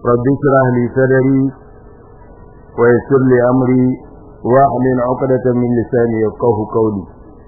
رب اشرح لي صدري ويسر لي أمري واحلل عقدة من لساني يفقه قولي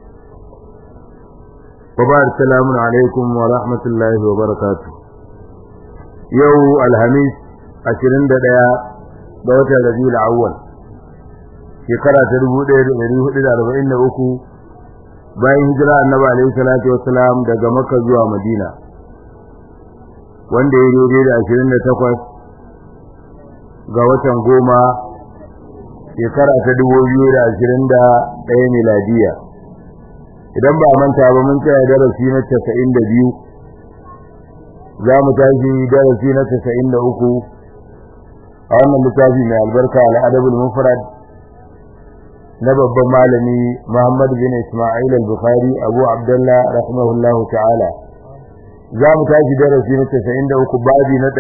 وبعد السلام عليكم ورحمة الله وبركاته يو الهميس عشرين دقيقة دوت الذي الأول shekara ta dubu ɗaya da ɗari hudu da arba'in da uku bayan hijira annabi alaihi salatu wassalam daga makka zuwa madina wanda ya daidai da ashirin da takwas ga watan goma shekara ta dubu biyu da ashirin da ɗaya miladiya idan ba manta ba mun tsaya darasi na casa'in da biyu za mu tashi darasi na casa'in da uku a wannan littafi mai albarka al'adabul mufrad na babban malami Muhammad bin Ismail al-Bukhari Abu Abdullah rahimahullahu ta'ala za mu tashi darasi na 93 babi na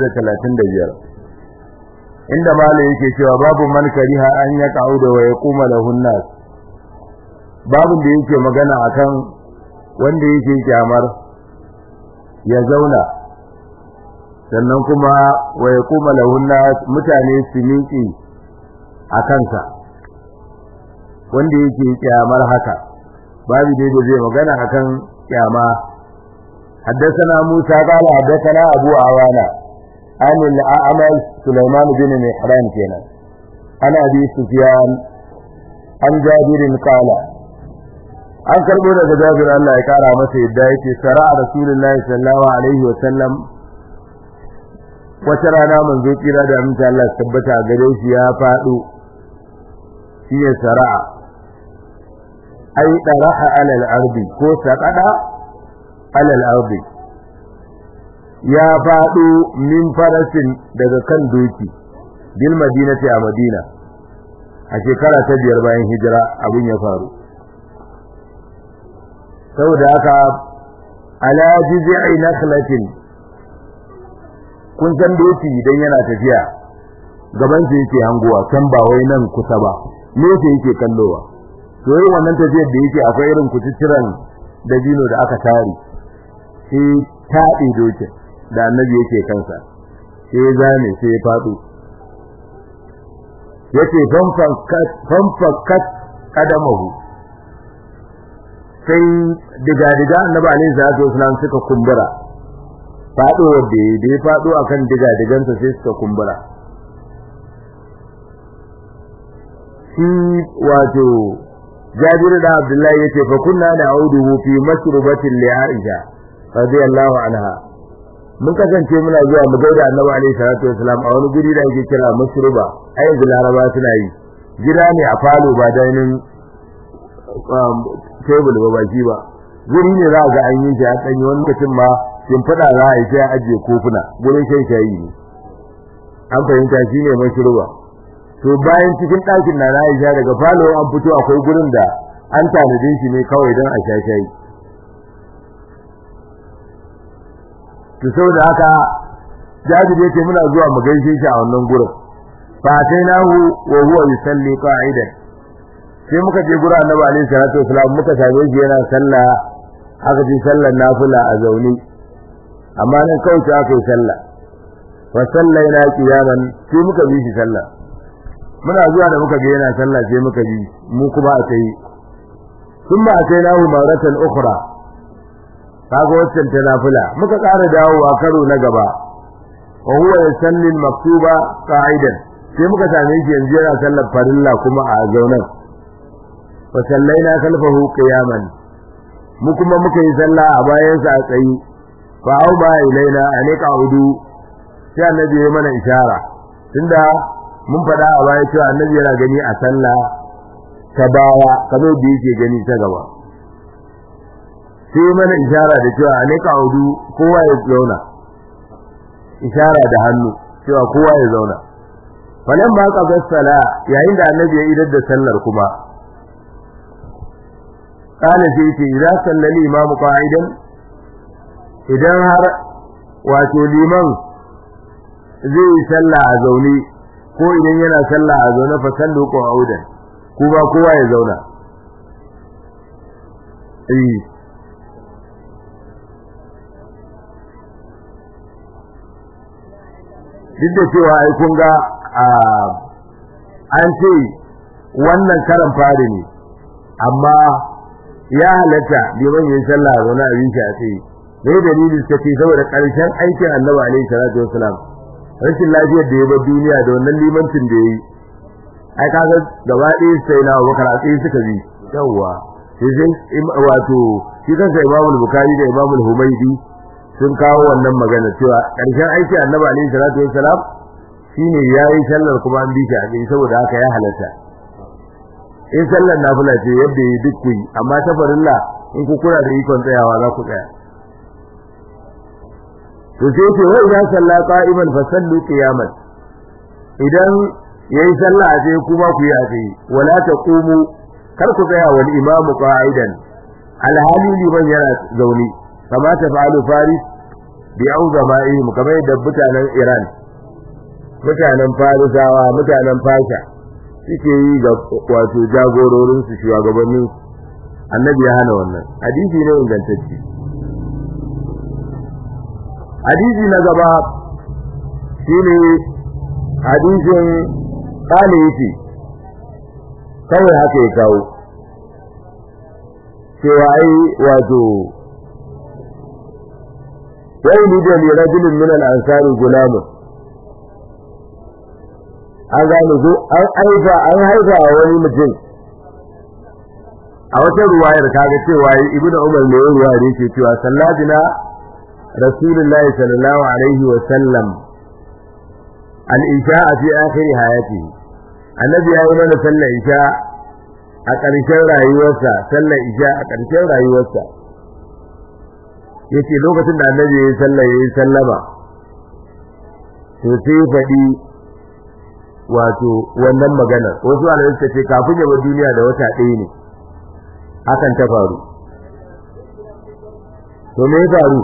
435 inda malami yake cewa babu man kariha an ya da wa yaquma lahu nas babin da yake magana akan wanda yake kyamar ya zauna sannan kuma wa yaquma lahu nas mutane su miƙe a kansa wanda yake kyamar haka babu dai da zai magana akan kyama حدثنا موسى قال حدثنا أبو عوانة عن الأعمش سليمان بن مهران كنا عن أبي سفيان عن جابر قال an karbo daga Jabir Allah ya kara masa yadda yake sara Rasulullahi sallallahu alaihi wa sallam wata rana manzo kira da aminta Allah tabbata gare shi ya fado shi ya sara'a ai daraha alal ardi ko saqada alal ardi ya fado min farasin daga kan doki bil madinati a madina a shekara ta biyar bayan hijira abin ya faru saboda haka ala jiz'i nakhlatin kun san doki idan yana tafiya gaban sa yake hangowa can ba wai nan kusa ba ne sai yake kallowa to irin wannan tafiyar da yake akwai irin kuciciran dabino da aka tare sai taɗe dokin da annabi yake kansa sai ya zame sai ya faɗo yace fanfakat kadamahu sai diga-diga annabi alaihi salatu wasalam suka kumbura faɗo wanda ya da ya faɗo akan diga-digansa sai suka kumbura shi wato Jabir da Abdullahi yace fa kunna na'uduhu fi masrubatin li Aisha radiyallahu anha mun kasance muna zuwa mu gaida Annabi alaihi salatu wasalam a wani guri da ake kira masruba a yanzu Laraba suna yi gida ne a falo ba dainin table ba baki ba guri ne za ga an yi shi a tsanyi wani lokacin ma kin fada za a yi sai ajiye kofuna gurin shan shayi ne an fahimta shine masruba to bayan cikin ɗakin na Aisha daga falo an fito akwai gurin da an tanadin shi ne kawai don a shashayi to saboda haka Jabir yace muna zuwa mu gaishe shi a wannan gurin fa atainahu wa huwa yusalli qa'idan sai muka je gurin Annabi alaihi salatu wasallam muka same shi yana sallah aka ji sallar nafila a zaune amma nan kawai sai aka yi sallah wa sallaina qiyaman sai muka bi shi sallah muna zuwa da muka ga yana sallah sai muka bi mu kuma a tayi thumma atainahu maratan ukhra kaga wannan ta nafila muka ƙara dawowa karo na gaba wa huwa yusalli al-maktuba qa'idan sai muka same shi yanzu yana sallar farilla kuma a zaunan fa sallaina khalfahu qiyaman mu kuma muka yi sallah a bayan sa a tsayi fa au ba ilaina anika udu sai annabi ya mana ishara tunda mun faɗa a baya cewa annabi yana gani a sallah ta baya kamar da yake gani ta gaba sai mana ishara da cewa a nika hudu kowa ya zauna ishara da hannu cewa kowa ya zauna falan ba ka sala yayin da annabi ya idar da sallar kuma kana sai ce idan sallali imamu qa'idan idan har wato liman zai yi sallah a zaune ko idan yana sallah a zaune fa sallu ko audan ku ba kowa ya zauna eh duk da cewa ai kun ga an ce wannan karan fari ne amma ya halatta liman yin sallah a zaune abin shi a tsaye me dalilin suka ce saboda ƙarshen aikin annabi alaihi salatu wasalam rashin lafiyar da ya bar duniya da wannan limancin da ya yi ai kaga gaba ɗaya sai na Abubakar a tsaye suka bi yawwa sai sai wato shi kansa Imam Bukhari da Imam Humaydi sun kawo wannan magana cewa ƙarshen aiki Annabi alaihi salatu wassalam shine yayi sallar kuma an bi shi a tsaye saboda haka ya halatta in sallar nafila ce yadda yi duk ku amma ta farilla in ku kura da ikon tsayawa za ku tsaya to sai ce wa idan salla qa'iman fa sallu qiyaman idan yayi sallah sai kuma ku yi a tsaye wala taqumu kar ku tsaya wal imamu qa'idan alhali liman yana zaune kama ta fa'alu faris bi auzama'ihim kamar yadda mutanen Iran mutanen Farisawa mutanen Fasha suke yi ga wato jagororin su shugabannin annabi ya hana wannan hadisi ne ingantacce hadisi na gaba shine hadisin kale yake kawai haka ya kawo cewa ai wato wai ni da ni rajulun min al-ansari gulamun an gane ko an haifa an haifa wani mutum a wata ruwayar kaga cewa ibnu umar ne ya ruwaya yake cewa salladina rasulullahi sallallahu alaihi wa sallam al-isha fi akhir hayatihi annabi ya yi mana sallar isha a ƙarshen rayuwarsa sallar isha a ƙarshen rayuwarsa yace lokacin da annabi ya yi sallar ya yi sallama to sai faɗi wato wannan maganar wasu alamai suka ce kafin ya bar duniya da wata ɗaya ne hakan ta faru to me ya faru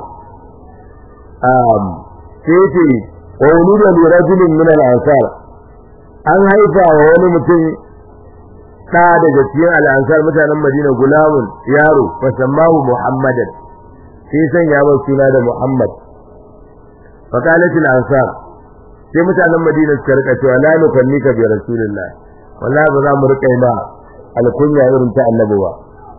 sai ce wa wulida li rajulin min al-ansar an haifa wa wani mutum ɗa daga cikin al'ansar mutanen Madina gulamun yaro fa sammahu Muhammadan sai sanya mai suna da Muhammad fa qalat al-ansar sai mutanen Madina suka rika cewa la nukannika bi rasulillah wallahi ba za mu rika ma alkunya irin ta annabi ba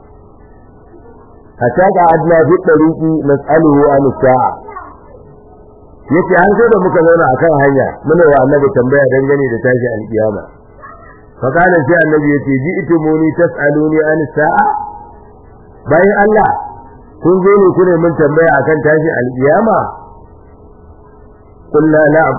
hatta ka adna fi tariqi nas'aluhu an sa'a yace an sai da muka zauna akan hanya muna wa annabi tambaya dangane da tashi alkiyama fa kana sai annabi yace ji itumuni tasaluni an sa'a bayan Allah kun zo ne kune mun tambaya akan tashi alkiyama kullu na'am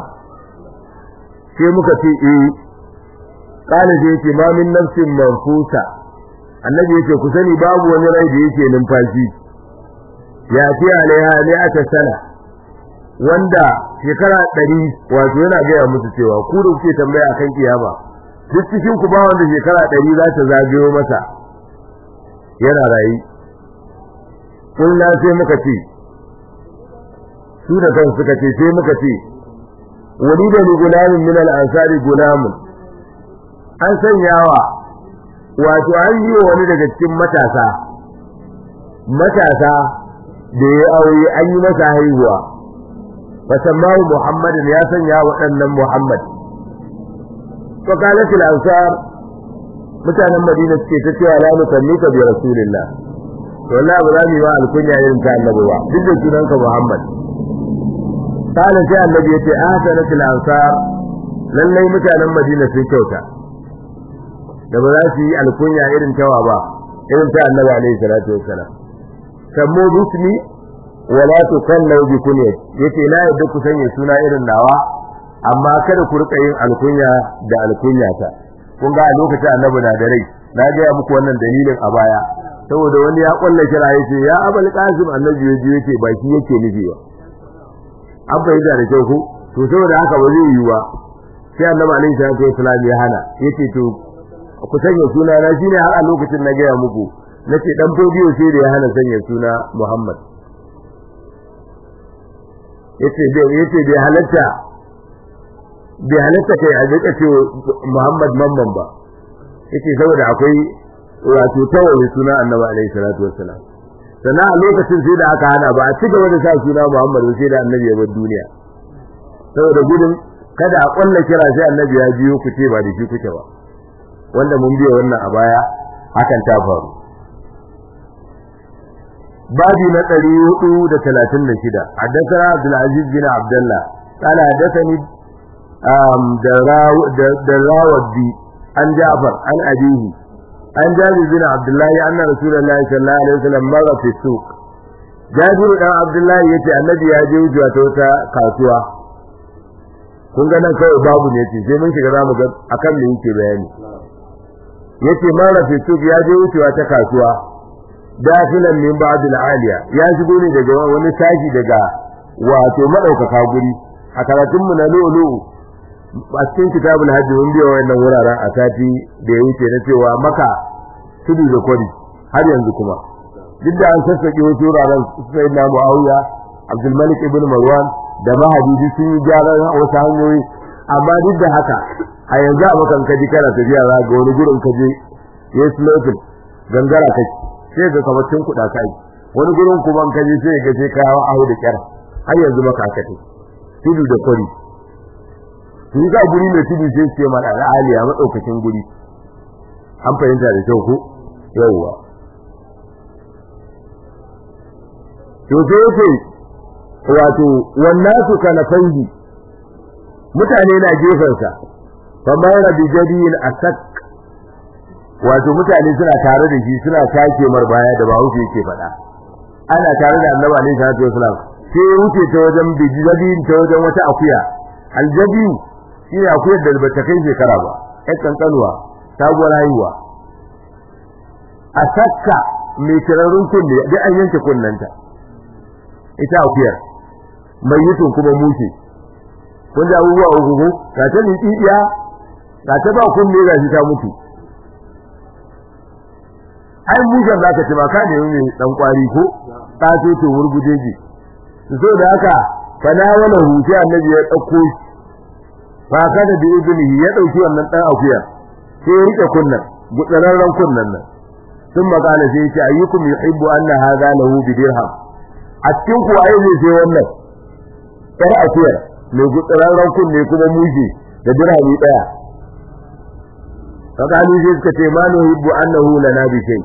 sai muka ce eh kana sai yace ma min nafsin manfusa annabi yace ku sani babu wani rai da yake numfashi ya fi alaiha ne aka sana wanda shekara ɗari wato yana gaya musu cewa ku da kuke tambaya akan kiyama duk cikin ku ba wanda shekara ɗari za ta zagayo masa yana rayu kullum sai muka ce su da kan suka ce sai muka ce wani da gulamin min al-ansari gulamun an sanyawa wato an yi wa wani daga cikin matasa matasa da ya aure an yi masa haihuwa fasammahu muhammadin ya sanya waɗannan muhammad to qalat al-ansar mutanen madina suke ta cewa la nukannika bi rasulillah to wallahi ba za mu yi ba alkunya irin ta annabi ba duk da sunanka muhammad kana sai annabi yace ahsanat al-ansar lallai mutanen madina sun kyauta da ba za su yi alkunya irin tawa ba irin ta annabi alaihi salatu wassalam kammu bismi wala tukallu bi kunyat yace na yadda ku sanya suna irin nawa amma kada ku rika yin alkunya da alkunya ta kun ga a lokacin annabi na da rai na ga muku wannan dalilin a baya saboda wani ya kulla kira yace ya abul qasim annabi yaji yake baki yake nufi ba an bayyana da kyau ko to saboda haka ba zai yi ba sai annabi alaihi salatu wasallam ya hana yace to ku sanya suna na shine har a lokacin na gaya muku nace dan fodiyo sai da ya hana sanya suna Muhammad yace bai yace bai halatta bai halatta kai a jika ce Muhammad mamman ba yace saboda akwai wato tawaye suna Annabi alaihi salatu wassalam sannan a lokacin sai da aka hana ba a ci gaba da sa suna Muhammad sai da Annabi ya bar duniya saboda gudun kada a kwalla kira sai annabi ya biyo ku ce ba da shi kuke ba wanda mun biya wannan a baya hakan ta faru babi na 436 haddathana Abdul Aziz bin Abdullah قال حدثني دراودي عن جعفر عن أبيه عن جابر بن عبد الله أن رسول الله صلى الله عليه وسلم مر في السوق جابر بن عبد الله يتي النبي ya je wucewa ta wata kasuwa kun ga nan kawai babu ne yace sai mun shiga zamu ga akan me yake bayani yace mara fi suq ya je wucewa ta kasuwa dafilan min ba'd al-aliya ya shigo ne daga wani tashi daga wato madaukaka guri a karatun mu na lulu a cikin kitabul hajji mun biya wannan wuraren a sati da ya wuce na cewa maka tudu da kwari har yanzu kuma duk da an sassake wasu wuraren sai na muawiya abdul malik ibn marwan da mahadisi sun yi gyaran wasu hanyoyi amma duk da haka a yanzu a makan kaji kana tafiya za ga wani gurin kaje ya slotin gangara kake sai ga kamar tun kuɗa kai wani gurin kuma kaje sai ga sai kawo ahu da kyar har yanzu maka aka tudu da kwari sun ga guri mai tudu sai ce mana al'aliya matsaukakin guri an fahimta da kyau ko yawwa to sai yake wato wannan su kana fangi mutane na gefensa kamar rabi jadiyin asak wato mutane suna tare da shi suna take mar baya da ba wuce yake faɗa ana tare da annabi alaihi salatu wasalam sai wuce ta wajen bijadiyin ta wajen wata akuya aljabiyu shi ne akuyar da bata kai shekara ba ƴan kankanuwa sabuwar haihuwa a sakka mai kirarrun kunne duk an yanke kunnanta ita akuyar mai yutun kuma mushe kun ji abubuwa uku ko ga ta tsitsiya ga ta ba kunne ga shi ta mutu ai mushen za ka ci ma ka ne mai dan kwari ko ta ce to wurgujeji so da haka fana wala huce annabi ya dauko shi fa kada bi ibnihi ya dauki wannan dan akuya sai ya rike kunnan gutsararren kunnan nan sun magana sai yace ayyukum yuhibbu anna hadha lahu bi dirham a cikin ku ai ne sai wannan yar akuya mai gutsararren kunne kuma muje da dirhami daya kaga ni sai suka ce ma nuhibbu annahu lana bi shay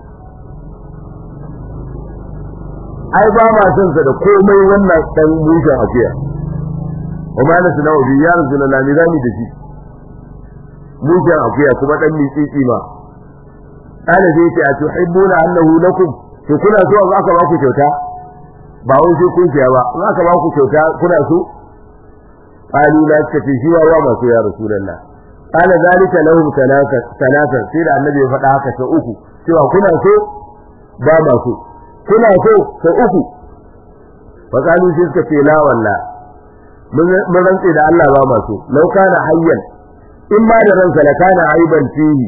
ai ba ma son sa da komai wannan dan mushin akuya وما نسنا وفي يا رسول الله نظامي دشي موجا akuya kuma dan mitsitsi ma ana zai ce a tuhibbuna annahu lakum to kuna so za ka ba ku kyauta ba wai sai kun ciya ba za ka ba ku kyauta kuna so qalu la tafi shi wa ma so ya rasulullah qala zalika lahum talaka talaka sai da annabi ya faɗa haka sai uku cewa kuna so ba ma so kuna so sai uku fa qalu sai suka ce la wallahi mun rantse da Allah ba masu lau kana hayyan in ma da ransa la kana aiban fihi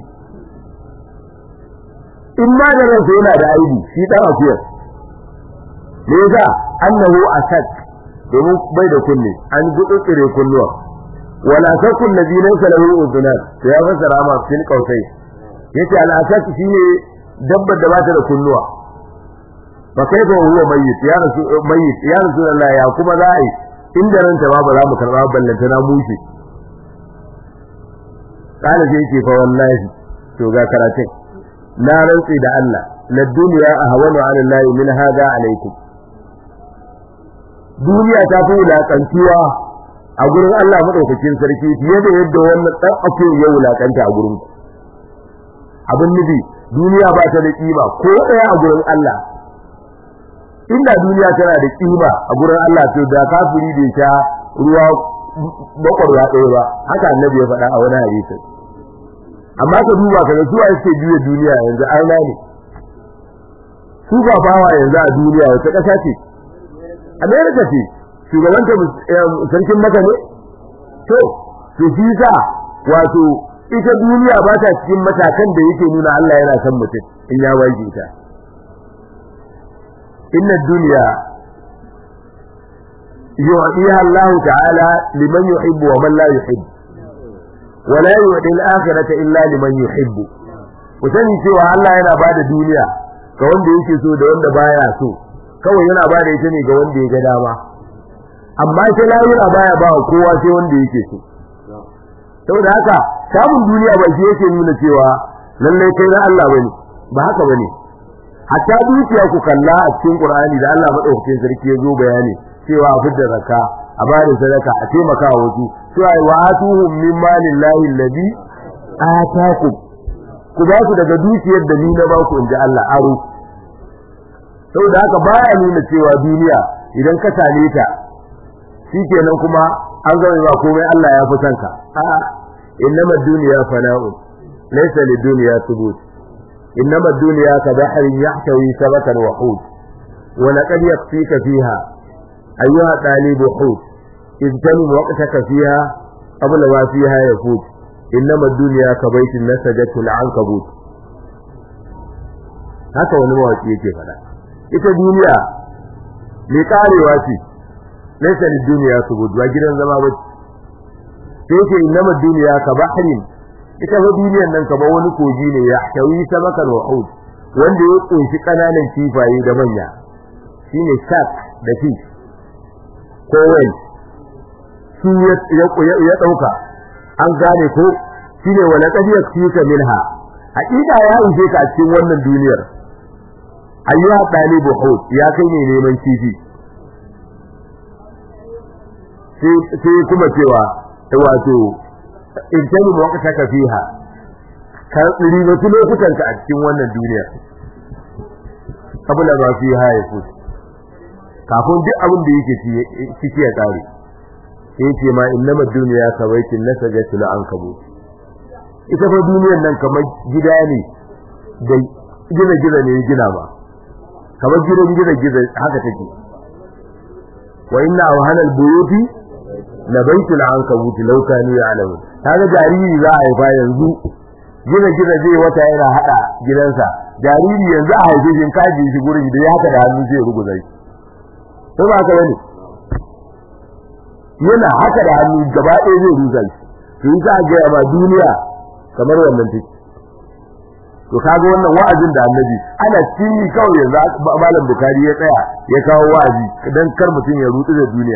in ma da ransa yana da aibi shi dan afiyar me yasa annahu asad domin bai da kunne an gudu tsire kunnuwa wala takun ladina lahu udunan to ya fasara ma fil qausai yace al asad shine dabbar da bata da kunnuwa fa kaifa huwa mayyit ya rasul mayyit ya rasulullah ya kuma za'i inda ranta ba ba za mu karba ballanta na mushe kana sai yake fa wallahi to ga karatun na rantsi da Allah la dunya ahwanu ala Allah min hada alaikum duniya ta fi wulakantuwa a gurin Allah madaukakin sarki fiye da yadda wannan dan ake ya wulakanta a gurin ku abin nufi duniya ba ta da kima ko daya a gurin Allah inda duniya tana da kima a gurin Allah to da kafiri bai sha ruwa bakwarwa ɗaya ba haka annabi ya faɗa a wani hadisi amma ka duba ka ga suwa yake juya duniya yanzu aina ne su ba bawa yanzu a duniya wata ƙasa ce America ce shugabanta sarkin maka ne to to shi sa wato ita duniya ba ta cikin matakan da yake nuna Allah yana son mutum in ya waje ta إن الدنيا يعطيها الله تعالى لمن يحب ومن لا يحب ولا يعطي الآخرة إلا لمن يحب وسني cewa Allah yana bada duniya ga wanda yake so da wanda baya so kawai yana bada ita ne ga wanda ya ga dama amma ita lahira baya ba kowa sai wanda yake so saboda haka samun duniya ba shi yake nuna cewa lallai kai na Allah bane ba haka bane hatta dukiya ku kalla a cikin Qur'ani da Allah madaukakin sarki ya zo bayani cewa a fidda zakka a bada sadaka a taimaka wa wasu cewa wa atuhum min malillahi alladhi atakum ku ba su daga dukiyar da ni na ba ku inji Allah aro saboda haka baya nuna cewa duniya idan ka same ta shikenan kuma an zama ba komai Allah ya fi sanka a'a innama dunya fana'un laysa lid-dunya thubut innama dunya ka bahrin yahtawi sabatan wa hud wa laqad yakfika fiha ayyuha talibu hud iztanim waqtaka fiha qabla ma fiha yafut innama dunya ka baitin nasajatu al-ankabut haka wani mawaki yake fada ita duniya mai karewa ce laysa lid-dunya thubut ba gidan zama ba sai yake innama dunya ka bahrin ita fa duniyar nan kamar wani kogi ne ya tawi sabakan wa hud wanda ya kunshi kananan kifaye da manya shine shark da fish ko whale su ya ya dauka an gane ko shine wala qad yakfika minha hakika ya ishe ka a cikin wannan duniyar ayyuha talibu hud ya kai ne neman kifi sai kuma cewa wato in tani waqtaka fiha ka ribatu lokutan ka a cikin wannan duniya kabula ba fiha ya fut kafin duk abin da yake ciki ya kare sai ce ma innama dunya kawaitin nasajatu la ankabu ita fa duniyar nan kamar gida ne da gina gina ne gina ba kamar gidan gina gina haka take wa inna awhanal buyuti la baitul ankabut law kanu ya'lamun kaga jariri za a haifa yanzu gina gina zai wata yana hada gidansa jariri yanzu a haife shi kaji shi gurin da ya haka da hannu zai ruguza shi ko ba ka bane yana haka da hannu gaba ɗaya zai ruguza shi to yi za ga ba duniya kamar wannan take to kaga wannan wa'azin da annabi ana cikin kawai yanzu malam bukari ya tsaya ya kawo wa'azi dan kar mutum ya rutsu da duniya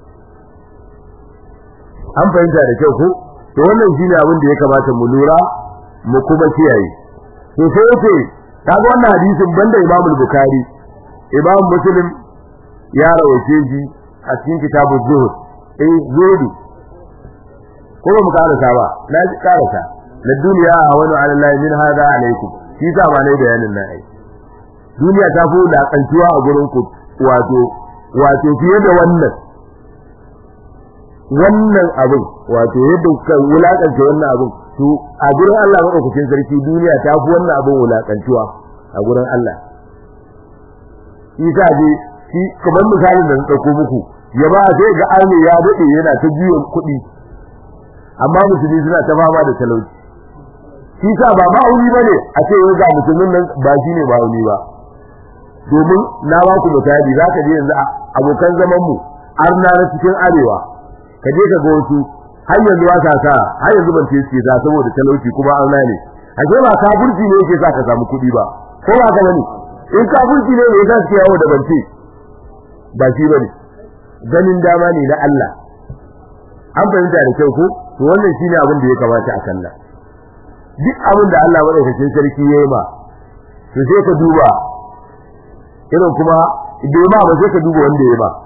an fahimta da kyau ko to wannan shine abin da ya kamata mu lura mu kuma kiyaye to sai yace kaga wannan hadisin banda Imam Bukhari Imam Muslim ya rawace shi a cikin kitabu Zuhud eh zuhud ko ba mu karasa ba na ji karasa la duniya hawanu ala Allah min hada alaikum shi sa ba ne bayanin nan ai duniya ta fi da kantuwa a gurin ku wato wato fiye da wannan wannan abin wato yadda kuka wulakanta wannan abin to a gurin Allah madaukakin sarki duniya ta fi wannan abin wulakantuwa a gurin Allah isa je shi kamar misalin da na dauko muku ya ba sai ga arme ya dade yana ta biyan kuɗi amma musulmi suna ta fama da talauci shi sa ba ma'auni bane a ce yau ga musulmin nan ba shi ne ma'auni ba domin na ba ku misali za ka je yanzu abokan zaman mu arna na cikin arewa ka je ka ga wasu har yanzu ba sa sa har yanzu ban ce sa saboda talauci kuma arna ne a ce ba kafirci ne yake sa ka samu kuɗi ba ko ba ka bane in kafirci ne yasa suke yawo da bance ba shi bane ganin dama ne na Allah an fahimta da kyau ko to wannan shine abin da ya kamata a kalla duk abin da Allah madaukakin sarki yayi ma to sai ka duba irin kuma bai ma ba sai ka duba wanda yayi ma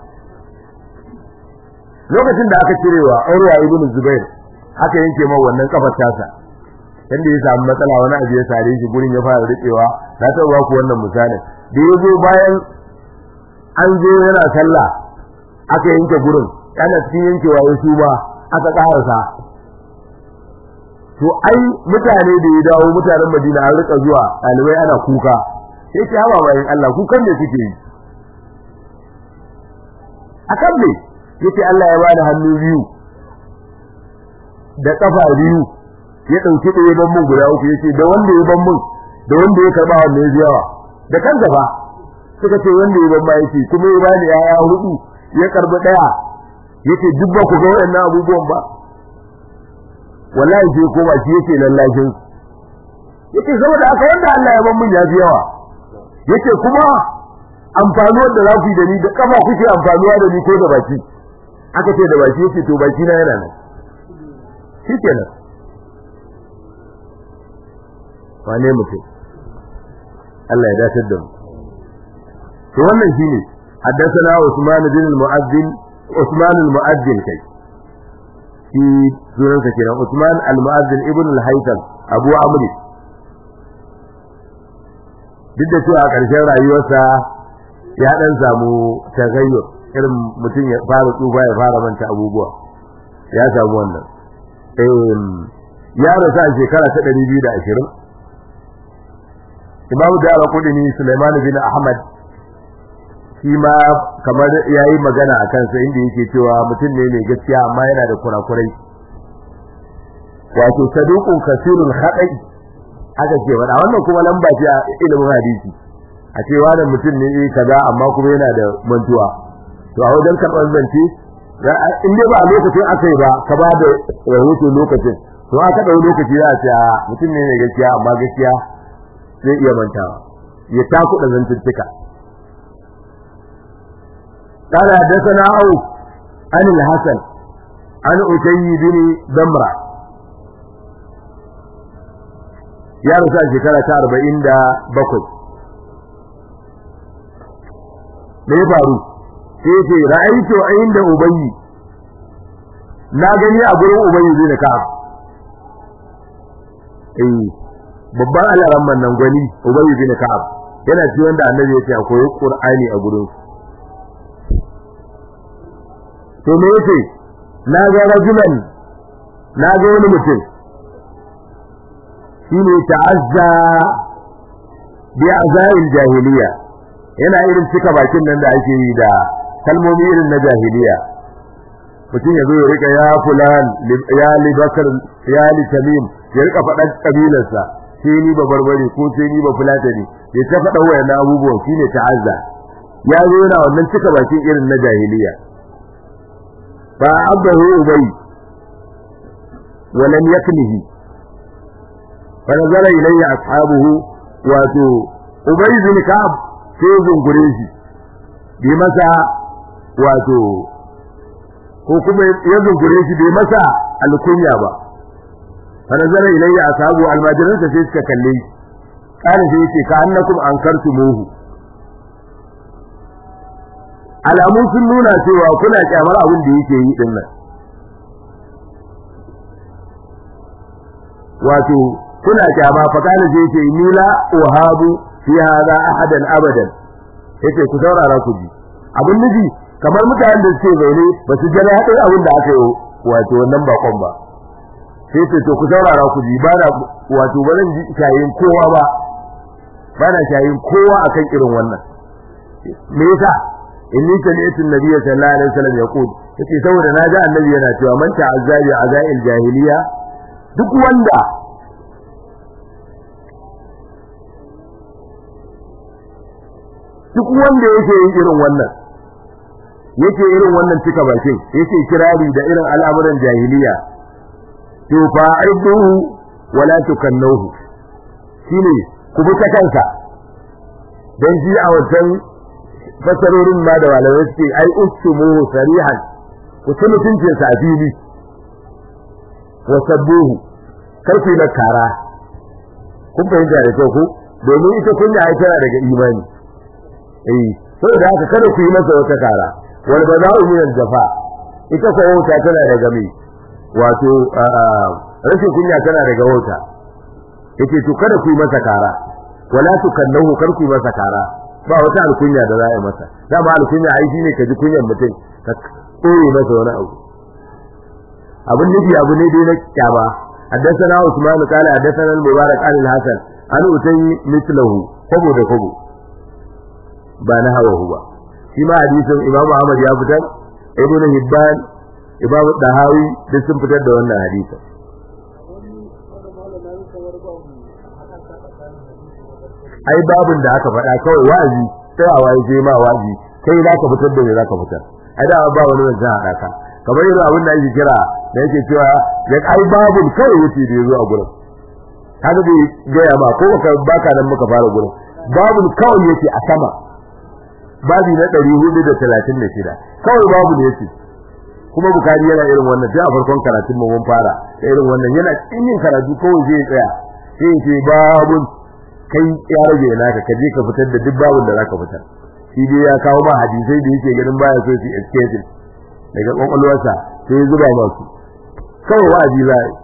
lokacin da aka cirewa Urwa ibn Zubair aka yanke ma wannan kafar tasa inda ya samu matsala wani abu ya sare shi gurin ya fara rikewa na ta ba ku wannan misalin da yazo bayan an zo yana sallah aka yanke gurin kana cikin yankewa ya ba aka karasa to ai mutane da ya dawo mutanen Madina an rika zuwa dalibai ana kuka sai ce hawa bayan Allah kukan ne suke yi akan ne yace Allah ya bada hannu biyu da kafa biyu ya dauki da yaban mun guda uku yace da wanda ya ban mun da wanda ya karba wanda ya yawa da kan gaba suka ce wanda ya ban ma yace kuma ya bani yaya hudu ya karbi daya yace duk ba ku ga wannan abubuwan ba wallahi sai ko ba shi yake lallashin yace saboda aka wanda Allah ya ban mun ya fi yawa yace kuma amfanuwar da za ku yi da ni da kafa kuke amfanuwa da ni ko da baki aka ce da baki yace to baki na yana nan shikenan wane mutum Allah ya dace da mu to wannan shine haddathana Usman bin al-Mu'azzin Usman al-Mu'azzin kai shi sunansa kenan Usman al-Mu'azzin ibn al-Haytham Abu Amr duk da cewa a ƙarshen rayuwarsa ya dan samu tagayyur irin mutum ya fara tsufa ya fara manta abubuwa ya samu wannan ya rasu a shekara ta 220 Imam Dara Kudini Sulaiman bin Ahmad shi ma kamar yayi magana a kansa inda yake cewa mutum ne mai gaskiya amma yana da kurakurai wato saduqun kasirul khata'i aka ce wada wannan kuma lamba ce a ilimin hadisi a ce wannan mutum ne kaza amma kuma yana da mantuwa to a wajen karɓar zance in dai ba a lokacin aka yi ba ka ba da rahoto lokacin to aka ɗau lokaci za a ce mutum ne mai gaskiya amma gaskiya zai iya mantawa ya takuɗa zantuttuka قال حدثنا عوف عن الحسن عن أتي بن ضمرة يا رسول شكرا تاربعين دا بكر me ya faru sai ce ra'aytu inda ubayyi na gani a gurin ubayyi bin ka'ab eh babban alaran nan gwani ubayyi bin ka'ab yana ci wanda annabi ya ce akwai qur'ani a gurin to me yace na ga rajulan na ga wani mutum shine ta'azza bi azail jahiliya yana irin cika bakin nan da ake yi da kalmomi irin na jahiliya mutum ya zo ya rika ya fulan ya li bakar ya li tamim ya rika faɗan kabilarsa sai ni ba barbare ko sai ni ba fulatani ya ta faɗa wayannan abubuwan shine ta'azza ya zo yana wannan cika bakin irin na jahiliya fa abdahu ubay wa lam yaknihi fa nazara ilayya ashabuhu wato ubay bin ka'ab sai zungure shi bai masa wato ko kuma ya zungure shi bai masa alkunya ba fa nazara ilayya ashabu almajiran sa sai suka kalle shi kana sai yace ka annakum ankartumuhu alamu sun nuna cewa kuna kyamar abin da yake yi din nan wato kuna kyama fa kana sai yace ni la uhabu fi hada ahadan abadan yace ku saurara ku ji abin nufi kamar mutanen da suke zaune ba su jira hadin abin da aka yi wato wannan bakon ba sai ce to ku saurara ku ji ba na wato ba zan ji shayin kowa ba ba na shayin kowa akan irin wannan me yasa inni sami'tu an-nabiyya sallallahu alaihi wasallam yaqul yace saboda na ga annabi yana cewa man ta'azzabi azail jahiliya duk wanda duk wanda yake yin irin wannan yake irin wannan cika bakin yake kirari da irin al'amuran jahiliya to fa'iduhu wala tukannuhu shine ku bi ta kansa dan ji a wajen fasarorin ma da malamai suke ai ustumu sarihan ku ci mutuncin sa fili wa sabbuhu kar ku na kara kun fahimta da kyau ku domin ita kunya ai tana daga imani eh saboda haka kada ku yi masa wata kara wal bada'u min al-jafa ita ko wata tana daga mai wato rashin kunya tana daga wata yace to kada ku yi masa kara wala tukannahu kar ku yi masa kara ba wata alkunya da za a yi masa dama alkunya ai shine ka ji kunyan mutum ka tsore masa wani abu abin nufi abu ne dai na kyama حدثنا عثمان قال حدثنا المبارك عن الحسن عن أتي مثله كبو ده كبو ba na hawa ba shi ma hadisin Imam Ahmad ya fitar Ibn Hibban Imam Dahawi duk sun fitar da wannan hadisin ai babin da aka faɗa kawai wa'azi sai a waye sai ma wa'azi kai za ka fitar da me za ka fitar ai da ba wani wanda a daka kamar irin abin da ake kira da yake cewa ya ai babin kawai yace da yazo a gurin haka bai gaya ma ko baka baka nan muka fara gurin babin kawai yace a sama babi na 436 kawai babu ne yake kuma bukari yana irin wannan sai a farkon karatun mu mun fara da irin wannan yana cikin yin karatu kawai zai tsaya sai ya ce babun kai ya rage naka ka je ka fitar da duk babun da zaka fitar shi dai ya kawo ma hadisai da yake ganin baya so su escape daga kwakwalwarsa sai ya zuba masu kawai wa'azi za a yi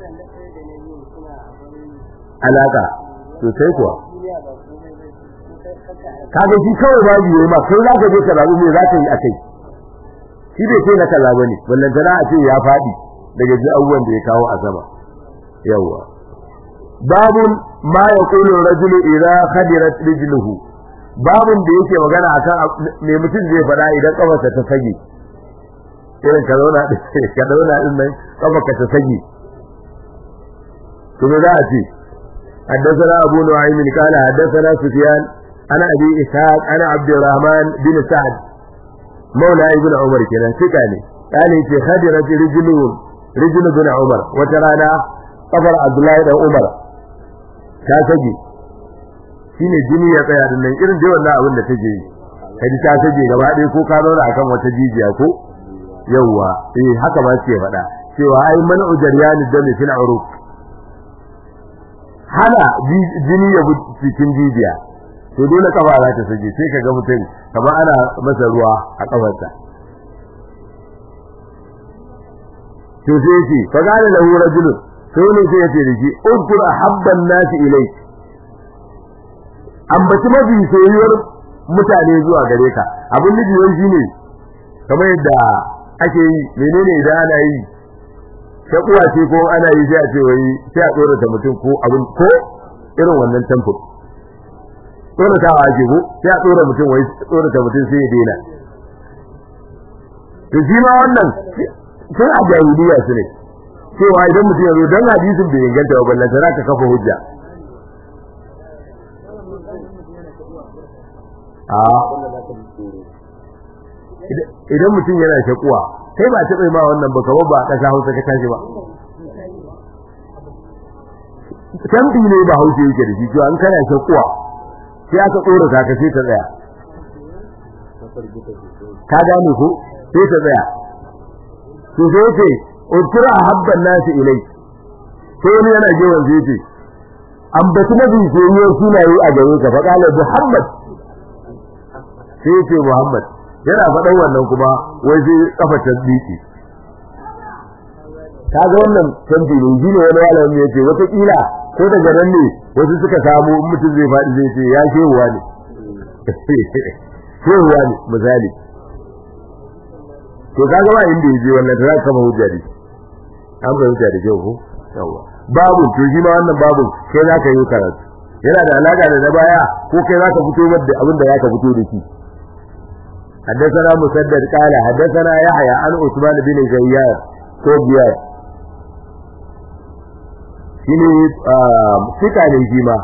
alaka sosai kuwa kaga shi kawai babu yayi ma kai za ka je ka zabi me za ka yi a kai shi bai ce na kaza bane wannan tana a ce ya fadi daga ji abubuwan da ya kawo a sama yawa babun ma yaqulu rajulu idza khadirat rijluhu babun da yake magana akan me mutum zai faɗa idan kafarsa ta sage irin ka zauna ka zauna din nan kafarka ta sage to me za a ce حدثنا أبو نعيم قال حدثنا سفيان أنا أبي إسحاق أنا عبد الرحمن بن سعد مولى ابن عمر كنا سكاني قال في خدرت رجل رجل بن عمر وترانا قبر عبد الله بن عمر كاسجي shine jini ya tsaya din nan irin dai wannan abin da take yi kai ta sage gaba ɗaya ko ka zauna akan wata jijiya ko yawwa eh haka ba ce faɗa cewa ai man ujariyani dami fil uruq hana jini ya bi cikin jijiya to dole kafa za ta sage sai kaga mutum kamar ana masa ruwa a kafarsa to sai shi fa gane lahu rajulun sai ne sai yace da shi ukur ahabban nasi ilayk ambaci mafi soyuwar mutane zuwa gare ka abin da jiwon shi ne kamar yadda ake yi menene idan ana yi shakuwa ce ko ana yi sai a ce wai sai a tsorata mutum ko abin ko irin wannan tamfur tsoratawa ake ko sai a tsora mutum wai tsorata mutum sai ya daina to shi ma wannan sai a jahiliya su ne cewa idan mutum ya zo dan hadisin bai inganta ba ballan sai ka kafa hujja a idan mutum yana shakuwa kai ba taɓa ma wannan ba kawai ba a ƙasa hausa ka tashi ba tambi ne ba hausa yake da shi to an kana shakuwa sai aka tsora ka ka sai ta tsaya ka gane ko sai ta tsaya to sai ce udkura habban nasi ilai sai wani yana gewan zai ce an batu mafi soyuwar sunaye a gare ka fa kala muhammad sai ce muhammad yana faɗan wannan kuma wai sai kafa ta diki kaga wannan tambi ne shi ne wani malami ya ce wata kila ko daga nan ne wasu suka samu mutum zai faɗi zai ce ya shehuwa ne shehuwa ne misali to kaga ba inda yaje wannan da zaka kama hujja ne an bai hujja da kyau ko yawa babu to shi ma wannan babu kai zaka yi karatu yana da alaka da na baya ko kai zaka fito da abin da zaka fito da shi حدثنا مسدد قال حدثنا يحيى عن عثمان بن زياد كوبيار shine fika ne shi ma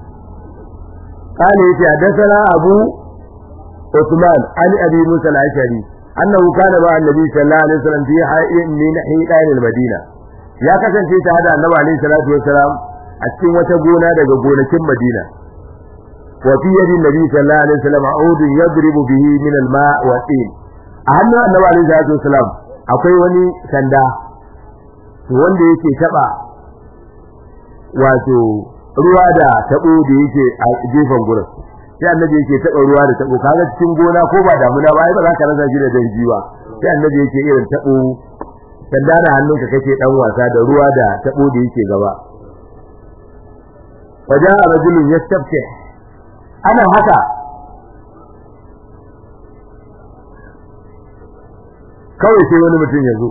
قال يتي حدثنا أبو عثمان عن أبي موسى الأشعري أنه كان مع النبي صلى الله عليه وسلم في حي من حيطان المدينة يا كسن في هذا النبي عليه الصلاة والسلام أتكين وتقونا دقونا كم مدينة وفي يد النبي صلى الله عليه وسلم عود يضرب به من الماء والطين أهم النبي عليه الصلاة والسلام akwai wani sanda wanda yake taba wato ruwa da tabo da yake a gefen gurin sai annabi yake taba ruwa da tabo kaga cikin gona ko ba damuna ba ai ba za ka rasa shi da danji ba sai annabi yake irin tabo sanda da hannunka kake dan wasa da ruwa da tabo da yake gaba waja'a rajulun yastafti ana haka kawai sai wani mutum ya zo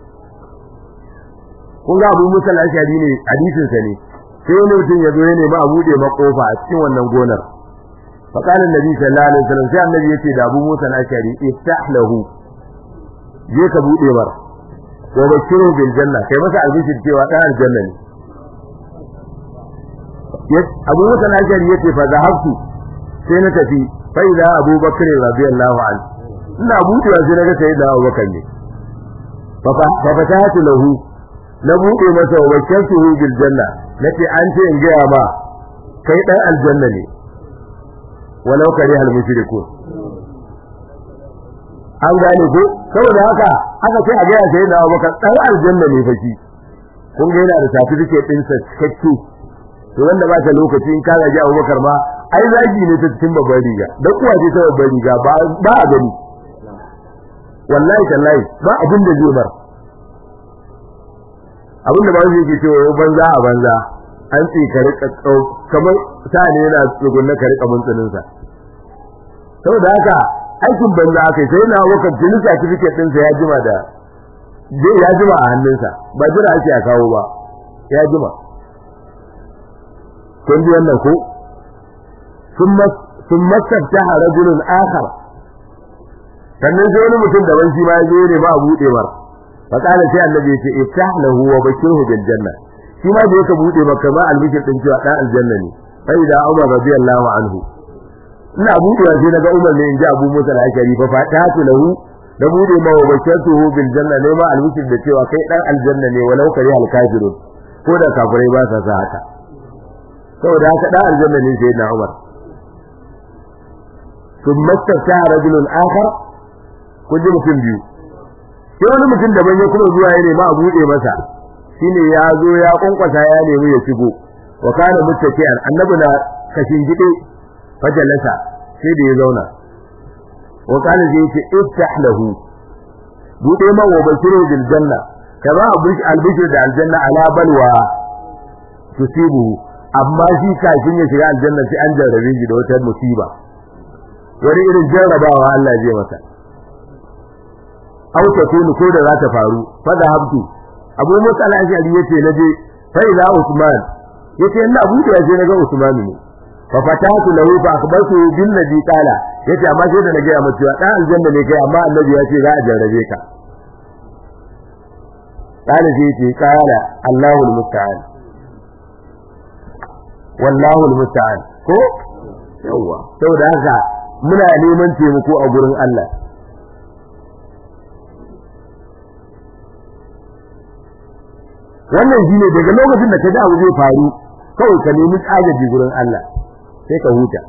kun ga abu musa al-ashari ne hadisin sa ne sai wani mutum ya zo ya nemi a bude makofa a cikin wannan gonar fa kana annabi sallallahu alaihi wasallam sai annabi yace da abu musa al-ashari iftah lahu je ka bude mar wa bashiru bil janna kai masa albishir cewa dan aljanna ne abu musa al-ashari yace fa zahabtu sai na tafi fa idza abubakar radiyallahu anhu ina budewa sai naga sai da abubakar ne fa fatahatu lahu na bude masa wa bashartuhu bil janna nace an ce in gaya ma kai dan aljanna ne walau kare hal mushrikun an gane ko saboda haka aka ce a gaya sai na Abubakar dan aljanna ne fa shi kun ga yana da certificate din sa cikakke to wanda ba ta lokaci in ka gaji Abubakar ma ai zagi ne ta cikin babbar riga dan uwa ce ta babbar riga ba ba a gani wallahi tallahi ba abin da zai bar abin da ba zai ke cewa banza a banza an tsi ka rika kamar ta ne yana tsugunna ka rika muntsinin sa saboda haka aikin banza akai sai na wakar jini certificate din sa ya jima da ya jima a hannunsa ba jira ake a kawo ba ya jima kun ji wannan ko thumma thumma taha rajulun akhar sannan sai wani mutum daban shi ma ya zo ne ba a buɗe mar fa kana sai annabi ya ce iftah lahu wa bashirhu bil janna shi ma da yake buɗe maka ma albishir din cewa dan aljanna ne fa idza umar radiyallahu anhu ina buɗewa sai naga umar ne in ji abu musa al-ashari fa fatatu lahu da buɗe ma wa bashirtuhu bil janna ne ma albishir da cewa kai dan aljanna ne walau kari al kafirun ko da kafirai ba sa sa haka saboda haka dan aljanna ne sai na umar ثم استفتح رجل آخر kun ji mutum biyu sai wani mutum daban ya kuma zuwa ya nema a buɗe masa shine ya zo ya kwankwasa ya nemi ya shigo wa kana muttaki'an annabi na kashin gide fajalasa sai da ya zauna wa kana zai ce iftah lahu buɗe man wa bashiru bil janna kama albishir da aljanna ala balwa tusibu amma shi kafin ya shiga aljanna sai an jarrabe shi da wata musiba wani irin jarrabawa Allah zai masa aw takunu ko da za ta faru fa da habtu abu musa al-ashari yace naje fa ila usman yace ina abu da yace naga usman ne fa fatatu lahu fa akhbartu bil ladhi qala yace amma sai da nage amma cewa dan aljanna ne kai amma annabi yace za a jarrabe ka قال زيتي قال الله المستعان والله المستعان ko yawa saboda haka muna neman taimako a gurin Allah wannan shine daga lokacin da ka ji abu zai faru kawai ka nemi agaji gurin Allah sai ka huta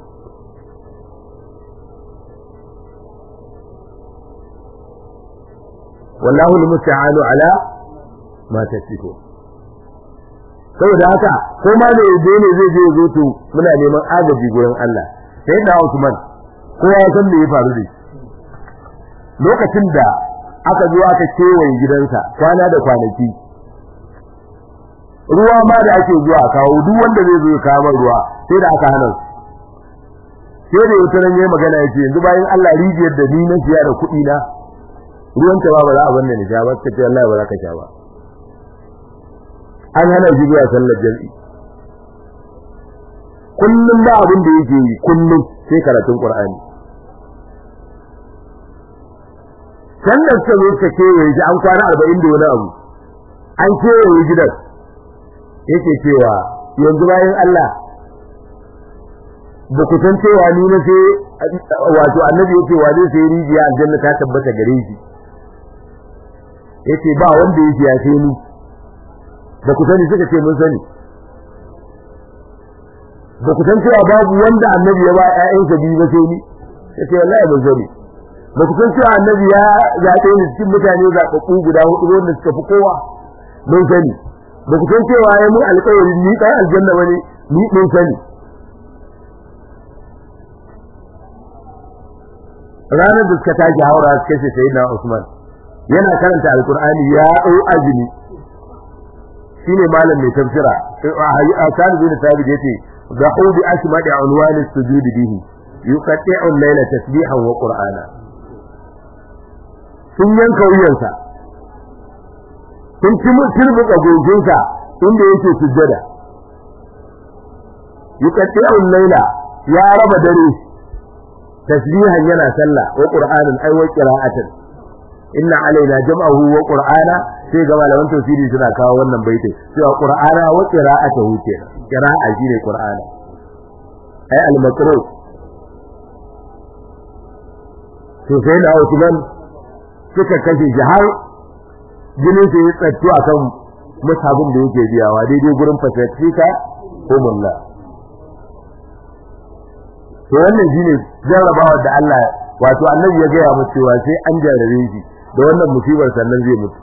wallahu almusta'anu ala ma tasifu saboda haka ko ma da yaje ne zai je zo to muna neman agaji gurin Allah sai da Usman kowa ya san me ya faru da lokacin da aka zo aka kewaye gidansa kwana da kwanaki ruwa ma da ake zuwa kawo duk wanda zai zo ya kawo ruwa sai da aka hana su sai da wata ran yayi magana yace yanzu bayan Allah rijiyar da ni na siya da kuɗi na ruwan ta ba ba za a banne ni sha ba kace wallahi ba za ka sha ba an hana shi zuwa sallar jami'i kullum ba abin da yake yi kullum sai karatun Qur'ani sannan suka zo suka kewaye shi an kwana arba'in da wani abu an kewaye gidan yake cewa yanzu bayan Allah ba ku san cewa ni na sai wato annabi yake wa zai sai rijiya aljanna ta tabbata gare shi yace ba wanda yake ya sai ni ba ku sani suka ce mun sani ba ku san cewa babu wanda annabi ya ba ƴaƴansa biyu ba sai ni yace wallahi ban sani ba ku san cewa annabi ya zaɓe ni cikin mutane zaɓaɓɓu guda hudu wanda suka fi kowa mun sani ba ku san cewa ya mun alƙawarin ni ɗan aljanna bane ni mun sani ranar da suka tashi haura suka ce sai na Usman yana karanta alkur'ani ya ɗau azumi shine malam mai tafsira a kan bin sabit yace dahu bi asmadi unwan as-sujud bihi yuqatti'u al-layla tasbihan wa qur'ana sun yanka wuyansa sun ci turbuka gojinsa inda yake sujjada yuqatti'u al-layla ya raba dare tasbihan yana sallah wa qur'anan ay wa qira'atan inna alaina jam'ahu wa qur'ana sai ga malaman tafsiri suna kawo wannan baiti cewa qur'ana wa qira'atuhu ke qira'a shine qur'ana ay al-maqru to sai da Uthman suka kashe shi har jinin sai ya tsattu akan musabin da yake biyawa daidai gurin fasatika ko mulla to wannan shine jarrabawa da Allah wato annabi ya gaya mu cewa sai an jarrabe shi da wannan musibar sannan zai mutu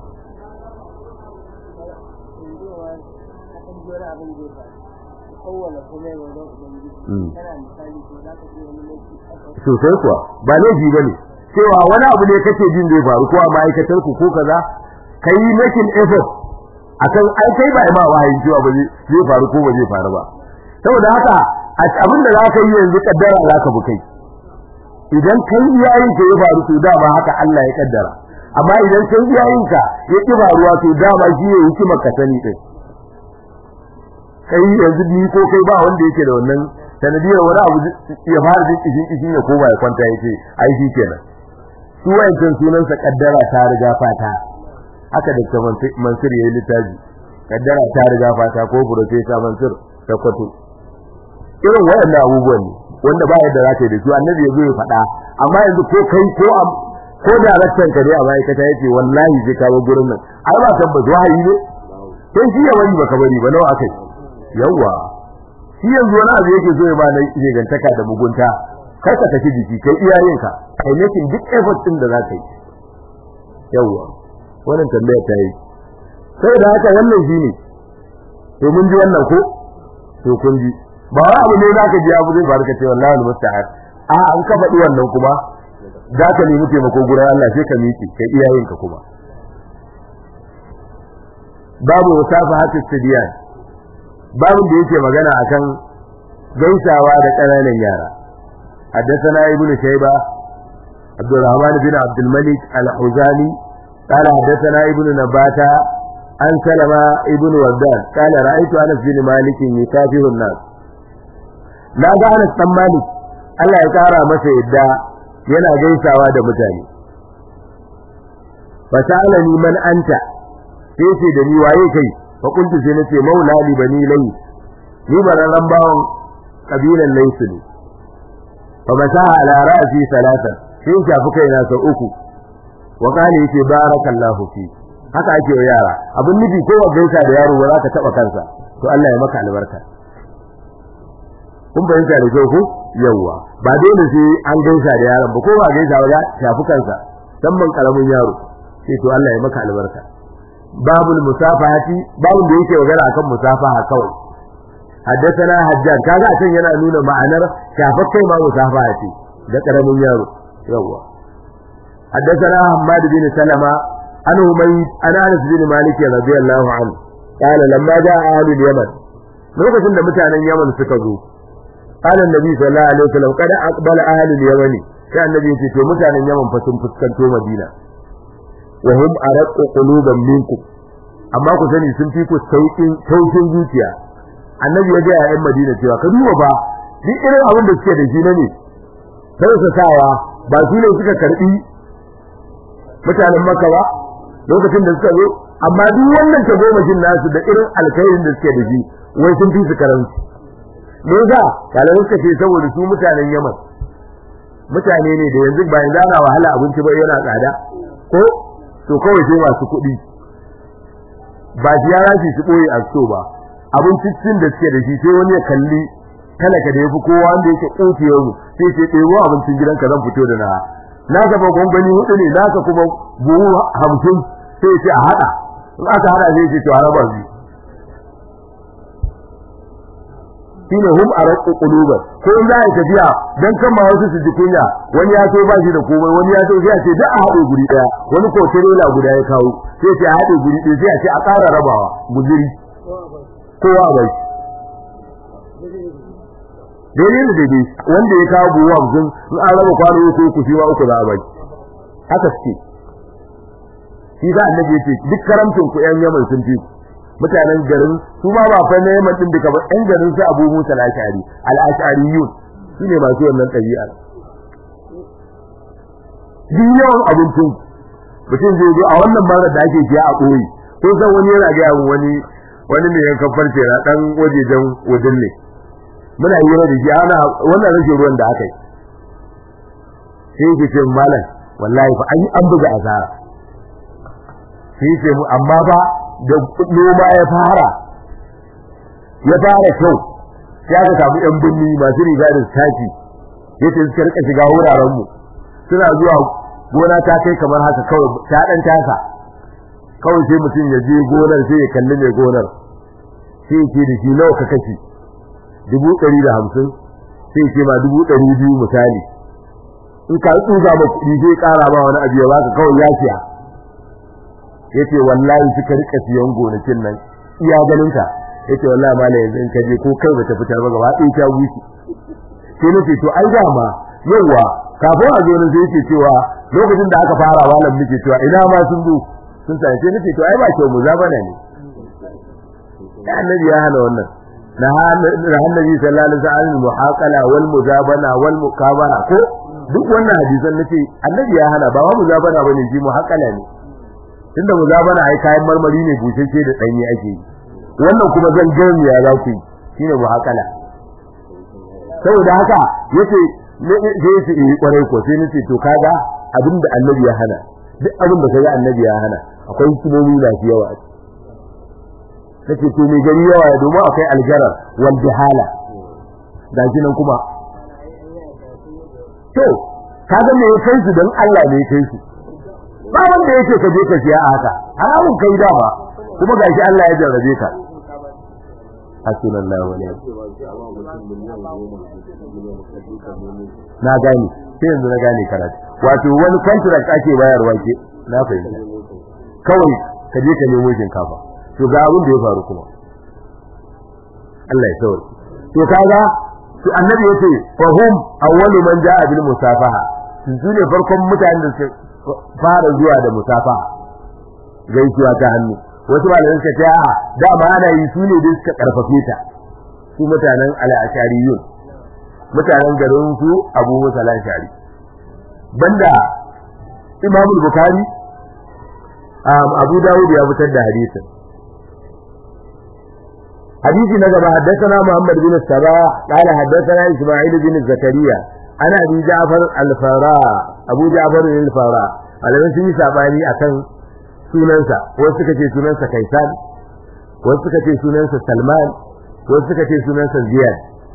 sosai kuwa ba laifi ba ne cewa wani abu ne kake jin zai faru ko a ma'aikatar ku ko kaza kai making effort akan ai kai ba ma wahayin cewa ba zai faru ko ba zai faru ba saboda haka abin da zaka yi yanzu kaddara zaka bi kai idan kai iyayen ka ya faru to dama haka Allah ya kaddara amma idan kai iyayen ka ya ki faruwa to dama shi ya yi kima ka sani din kai yanzu ni ko kai ba wanda yake da wannan sanadiyar wani abu ya fara jin kishin kishin ya koma ya kwanta yace ai shi kenan su wayancan sunansa kaddara ta riga fata haka da Mansur yayi littafi kaddara ta riga fata ko professor Mansur ta kwato irin wayannan abubuwan ne wanda ba yadda zaka yi da su annabi ya zo ya faɗa amma yanzu ko kai ko am ko da rakkan ka dai a ma'aikata yace wallahi zai kawo gurin nan ai ba tabbas wahayi ne sai shi ya bari baka bari ba nawa akai yawa shi yanzu wani abu yake zo ya ba na gantaka da mugunta kar ka tafi jiki kai iyayenka kai making duk effort din da za ka yi yawa wannan tambaya ta yi sai da haka wannan shi ne to mun ji wannan ko to kun ji ba wai abu ne za ka ji abu zai faru ka ce wallahi almusta'an a an ka faɗi wannan kuma za ka nemi taimako gurin Allah sai ka miƙe kai iyayenka kuma babu wasafa hatta sidiyan babu da yake magana akan gaisawa da ƙananan yara حدثنا ابن شيبة عبد الرحمن بن عبد الملك الحزامي قال حدثنا ابن نباتة عن سلمة ابن وردان قال رأيت أنس بن مالك يكافر الناس لا ga Anas dan Malik Allah ya kara masa yadda yana gaisawa da mutane fasalani man anta sai ce da ni waye kai fa kuntu sai nace maula li bani lay ni bararan bawon kabilan laysu ne fa masaha ala ra'si salatan sai ya shafi kaina sau uku wa kana yace barakallahu fi haka ake wa yara abun nufi ko gaisa da yaro ba za ka taba kansa to Allah ya maka albarka kun bayyana da kyau ko yawa ba dole sai an gaisa da yaron ba ko ba gaisa ba ya shafi kansa dan man karamin yaro sai to Allah ya maka albarka babul musafahati babun da yake magana akan musafaha kawai حدثنا حجاج kaga a can yana nuna ma'anar shafar kai ma musafaha ce da karamin yaro yawa حدثنا حماد بن سلمة عن هميد عن انس بن مالك رضي الله عنه قال لما جاء اهل اليمن lokacin da mutanen Yaman suka zo qala annabi sallallahu alaihi wasallam kada aqbala ahli al-yaman sai annabi ya ce to mutanen Yaman fa sun fuskanto Madina wa hum araqu quluban minkum amma ku sani sun fi ku saukin tausin zuciya annabi ya ga yayin Madina cewa ka duba ba duk irin abin da suke da shi ne sai su sawa ba su ne suka karbi mutanen Makka ba lokacin da suka zo amma duk wannan ta goma jin nasu da irin alkhairin da suke da shi wai sun fi su karanci me yasa kalamin suka ce saboda su mutanen Yaman mutane ne da yanzu ba yanzu ana wahala abinci ba yana tsada ko to kawai sai masu kuɗi ba shi ya rashi su ɓoye a so ba abincin da suke da shi sai wani ya kalli talaka da yafi kowa wanda yake ƙofiyar mu sai ce ɗebo abincin gidanka zan fito da na na gaba gwangwani hudu ne na ka kuma buhu hamsin sai ce a haɗa in aka haɗa sai ce to a raba biyu shine hum araqu quluban ko in za a tafiya dan kan ma wasu su ji kunya wani ya so ba shi da komai wani ya so sai a ce da a haɗe guri daya wani ko tirela guda ya kawo sai ce a haɗe guri ɗaya sai a ce a ƙara rabawa guduri kowa a bai daidai da daidai wanda ya kawo buwa hamsin in an raba kwano ko ku shi ma uku za a bai haka suke shi za annabi ya ce duk karamcin ku yan yaman sun fi mutanen garin su ma ba fa na yaman din duka ba yan garin su abu musa al-ashari al-ashariyun su ne masu wannan ɗabi'a duk yawan abincin mutum zai zo a wannan marar da ake siya a koyi ko san wani yana ga wani wani ne yankan farce na dan wajejen wajen ne muna yi da shi ana wannan rashin ruwan da aka yi sai ke ce malam wallahi fa an an buga asara sai ce mu amma ba da noma ya fara ya fara kyau sai aka samu yan binni masu riga da taki yace suka rika shiga wuraren mu suna zuwa gona ta kai kamar haka kawai ta dan tasa kawai sai mutum ya je gonar sai ya kalli mai gonar sai ce da shi nawa ka kashi dubu ɗari da hamsin sai ce ma dubu ɗari biyu misali in ka tsuga ma kuɗi zai ƙara ma wani abu ya baka kawai ya siya yace wallahi suka rika siyan gonakin nan iya ganin ka yace wallahi malai yanzu in ka je ko kai bata fitar ba gaba ɗaya ta wuce sai nace to ai da ma yawa kafin a zo ne sai yace cewa lokacin da aka fara malam muke cewa ina ma sun zo sun sai sai nace to ai ba kyau muzabana ne ya annabi ya hana wannan na annabi sallallahu alaihi wasallam muhaqala wal muzabana wal mukabara ko duk wannan hadisan nace annabi ya hana ba wa muzabana bane shi muhaqala ne tunda muzabana ai kayan marmari ne bushashe da danye ake yi wannan kuma zan gani ya za ku shine muhaqala saboda haka yace sai yace eh kwarai ko sai nace to kaga abinda annabi ya hana duk abinda kaga annabi ya hana akwai hikimomi da yawa a take to mai gari yawa ya domin akwai aljarar wal bihala da nan kuma to kaga me kai su dan Allah ne kai su ba wanda yake ka je ka siya a haka haramun kai da ba kuma gashi Allah ya jarrabe ka hasbunallahu wa ni'mal na gani sai yanzu na gane karatu wato wani contract ake bayarwa ke na fahimta kawai ka je ka nemo shinkafa to ga abin da ya faru kuma Allah ya sauri to kaga to annabi yace fa hum awwalu man jaa bil musafaha su ne farkon mutanen da suka fara zuwa da musafaha gaisuwa ta hannu wasu malamai suka ce a dama ana yi su ne da suka karfafe ta su mutanen al-ashariyun mutanen garin su Abu Musa al-Ashari banda Imam Bukhari Abu Dawud ya fitar da hadisin حديث نجم حدثنا محمد بن السباح قال حدثنا إسماعيل بن زكريا أنا أبي جعفر الفراء أبو جعفر الفراء على من سمي سابعني أكن سننسا وسكتي سننسا كيسان وسكتي سننسا سلمان وسكتي سننسا زياد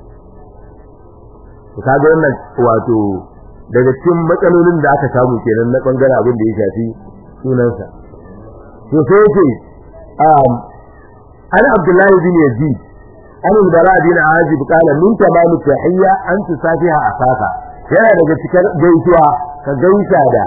kaga wannan wato daga cikin matsalolin da aka samu kenan na bangaren abin da ya shafi sunansa to sai yake عن عبد الله بن يزيد عن البراء بن عازب قال من تمام التحية أن تصافيها أخاك yana daga cikin gaisuwa ka gaisa da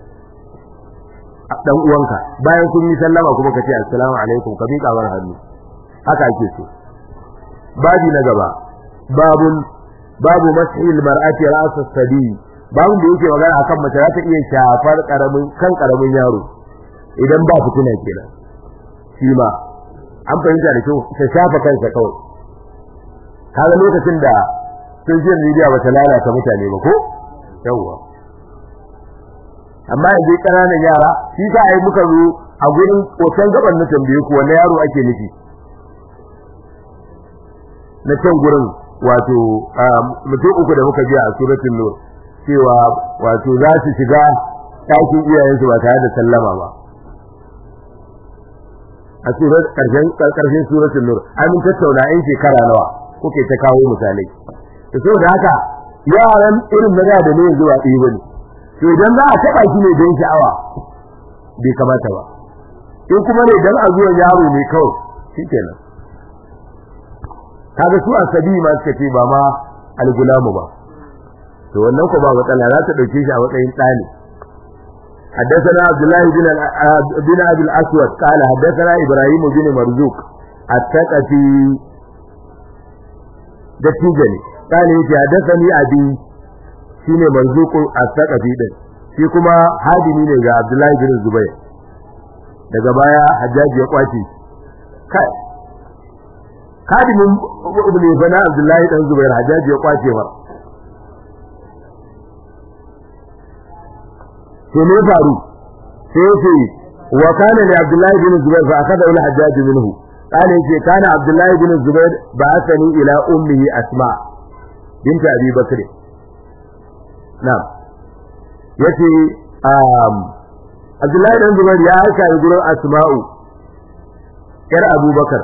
dan uwanka bayan kun yi sallama kuma ka ce assalamu alaikum ka miƙa war hannu haka ake so babi na gaba babun babu mashil mar'ati ra's as-sabi babun da yake magana akan mace za ta iya shafar karamin kan karamin yaro idan ba fitina kenan shi ma an fahimta da kyau ta shafa kansa kawai kaga lokacin da social media ba ta lalata mutane ba ko yawwa amma yanzu ƙananan yara shi ka ai muka zo a gurin hoton gaban na tambaye ku wani yaro ake nufi na can gurin wato mutum uku da muka biya a suratul nur cewa wato za su shiga ɗakin iyayensu ba tare da sallama ba a surat karshen karshen suratul nur an tattauna in shekara nawa kuke ta kawo misalai to saboda haka yaran irin na da ne zuwa ɗaya bane to idan za a taba shi ne don sha'awa bai kamata ba in kuma ne dan a zuwan yaro ne kawai shikenan kaga su asabi ma suka ce ba ma algulamu ba to wannan ko ba matsala za ta dauke shi a matsayin ɗani حدثنا عبد الله بن بن ابي الاسود قال حدثنا ابراهيم بن مرزوق الثقفي دتيجني قال يجي حدثني ابي shine مرزوق الثقفي din shi kuma hadimi ne ga Abdullahi bin Zubair daga baya Hajjaji ya kwace kai hadimin ibn Ibn Abdullahi dan Zubair Hajjaji ya kwace ba to ne faru sai yace wa kana li abdullahi bin zubair fa akada ila hajjaj minhu kana yace kana abdullahi bin zubair ba'athani ila ummihi asma bint abi bakr na'am yace um abdullahi bin zubair ya aika ni gurin asma'u yar abubakar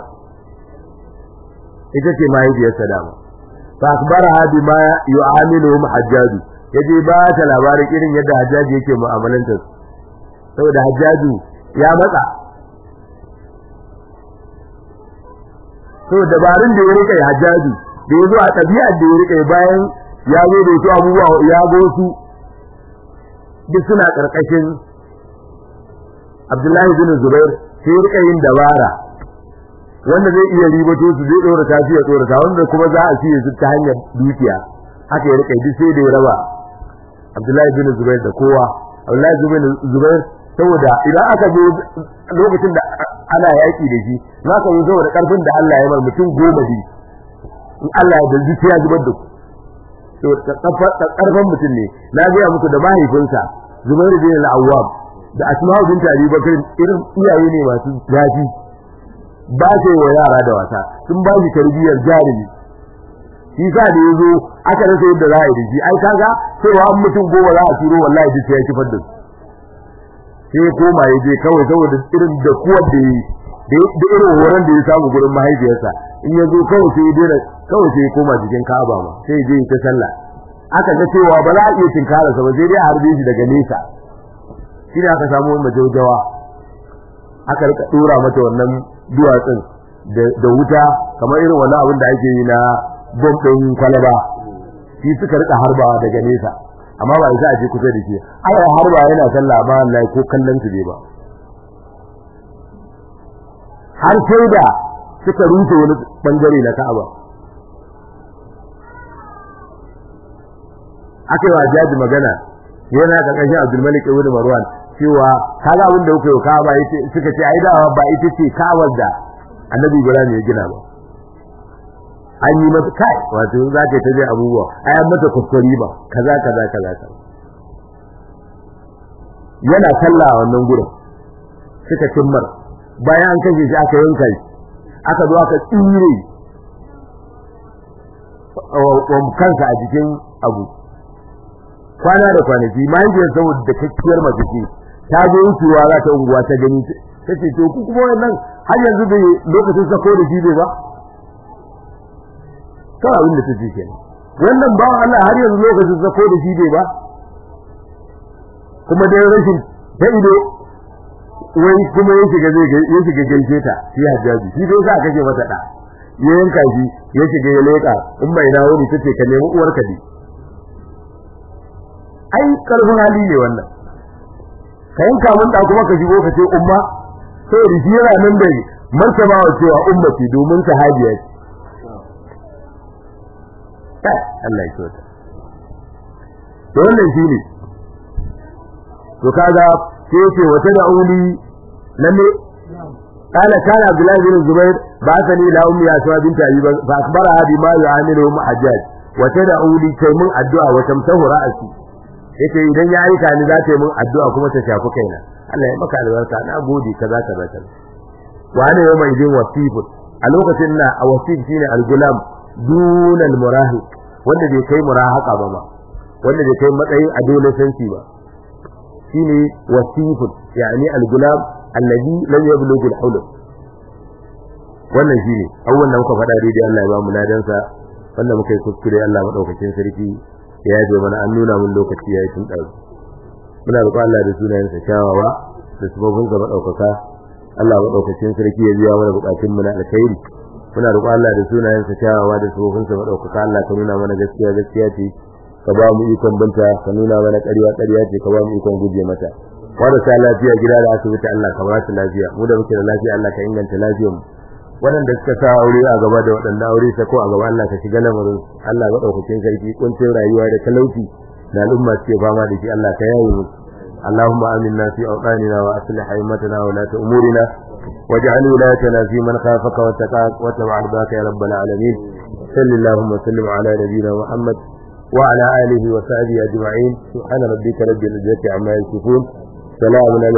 ita ce mahaifiyarsa dama fa akbaraha bima yu'amiluhum hajjaj yaje ba ta labarin irin yadda hajjaji yake mu'amalantar saboda hajjaju ya matsa so dabarun da ya rika hajjaju da ya zo a tabi'ar da ya rika bayan ya zo da wasu abubuwa ya go su duk suna karkashin Abdullahi bin Zubair sai ya rika yin dabara wanda zai iya ribato su zai dora ta ya dora ta wanda kuma za a ciye su ta hanyar dukiya haka ya rika duk sai da ya raba Abdullahi bin Zubair da kowa Abdullahi bin Zubair saboda idan aka zo lokacin da ana yaki da shi za ka zo saboda karfin da Allah ya bar mutum goma bi in Allah ya dalji sai ya zubar da ku to karfin mutum ne na ga muku da mahaifinsa Zubair bin al-Awwab da Asma'u bint Abi Bakr irin iyaye ne masu zafi ba ce wa yara da wasa sun ba shi tarbiyyar jarumi shi sa da yazo aka rasa yadda za a yi da shi ai kaga cewa an mutum goma za a turo wallahi duk ya kifar da su sai koma ya je kawai saboda irin da kuwa da yi da irin horon da ya samu gurin mahaifiyarsa in ya zo kawai sai ya daina kawai sai ya koma jikin Ka'aba ma sai ya je ta sallah aka ga cewa ba za a iya tinkara sa ba sai dai a harbe shi daga nesa shi ne aka samu majaujawa aka rika dora mata wannan duwatsun da wuta kamar irin wannan abin da ake yi na bom ɗin kwalaba shi suka rika harbawa daga nesa amma ba isa a je kusa da shi ai harba yana sallah ba Allah ko kallon su ba har sai da suka rufe wani bangare na Ka'aba aka yi wa jaji magana yana karkashin Abdul Malik ibn Marwan cewa kaga abin da kuka yi Ka'aba yace suka ce ai dawa ba ita ce Ka'abar da Annabi Ibrahim ya gina ba an yi mata kai wato za ka ta je abubuwa ai an mata kuskure ba kaza kaza kaza kaza yana sallah a wannan gurin suka timmar bayan an kashe shi aka yanka shi aka zo aka tsire wa kansa a jikin abu kwana da kwanaki mahaifiyar saboda da kakkiyar mace ce ta zo wucewa za ta unguwa ta gani ta ce to ku kuma wannan har yanzu bai lokacin sako da shi bai ba kawai abin da ta ce kenan wannan ba Allah har yanzu lokacin sako da shi bai ba kuma dai rashin ta ido wai kuma ya shiga zai ya shiga gaishe ta shi hajjaji shi dai za ka kace mata da ya yanka shi ya shiga ya leka in bai dawo ni tace ka nemi uwarka ne ai karfin hali ne wannan ka yanka mun da kuma ka shigo ka ce umma sai da shi yana nan da martaba wa cewa ummati domin sahabiya ce Allah ya kyauta to wannan shine to kaga sai yace wata da uli lalle kana kana Abdullah bin Zubair ba sani la ummi Asma bint Abi fa akbara bi ma yu'amilu Hajjaj wata da uli kai mun addu'a wa tamsahu ra'asi yace idan ya aika ni za ta yi mun addu'a kuma ta shafi kaina Allah ya maka albarka na gode kaza kaza kaza wa ana yau mai jin wasifun a lokacin na a wasif shine al-gulam dunal murahiq wanda bai kai murahaka ba ma wanda bai kai matsayin adolescence ba shine wasifun yani al-gulam alladhi lam yablugh al-hulm wannan shine awwan da muka faɗa daidai Allah ya ba mu ladan sa wanda muka yi kuskure Allah madaukakin sarki ya yaje mana an nuna mun lokaci yayi tun ɗau muna roƙon Allah da sunayen sa kyawawa da sababin sa madaukaka Allah madaukakin sarki ya biya mana bukatun mu na alkhairi muna roƙon Allah da sunayen sa kyawawa da sababin sa madaukaka Allah ka nuna mana gaskiya gaskiya ce ka ba mu ikon binta ka nuna mana ƙarya ƙarya ce ka ba mu ikon guje mata marasa lafiya gida da asibiti Allah ka ba su lafiya mu da muke da lafiya Allah ka inganta lafiyar mu waɗanda suka sa aure a gaba da waɗanda aure ta ko a gaba Allah ka shiga lamarin Allah ga daukakin sarki kuncin rayuwa da talauci da al'umma suke fama da shi Allah ka yaye mu اللهم آمنا في أوطاننا وأصلح أئمتنا ولاة أمورنا واجعل ولايتنا في من خافك واتقاك واتبع رضاك يا رب العالمين صل اللهم وسلم على نبينا محمد وعلى آله وصحبه أجمعين سبحان ربك رب العزة عما يصفون سلام على